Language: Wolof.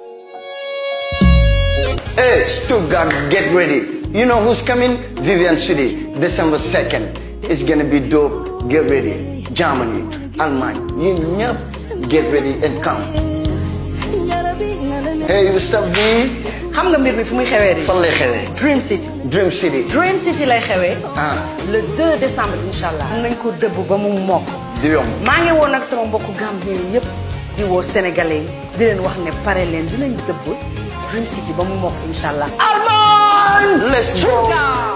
Hey, Stuttgart, get ready. You know who's coming? Vivian City, December 2nd. It's gonna be dope. Get ready. Germany, Allemagne, you know, get ready and come. Hey, you stop B. xam nga mbir mi fu muy xewee di Fan lay xewee? Dream City Dream City. Dream City lay xewee Ah, le 2 décembre incha allah nañ ko dëbb ba mu mokk di yomb. maa ngi woon nag sama mbokku Gambien yëpp di woo sénégalais yi di leen wax ne pare leen dinañ dëbb Dream City ba mu mokk incha allah Armand Let's go. Sugar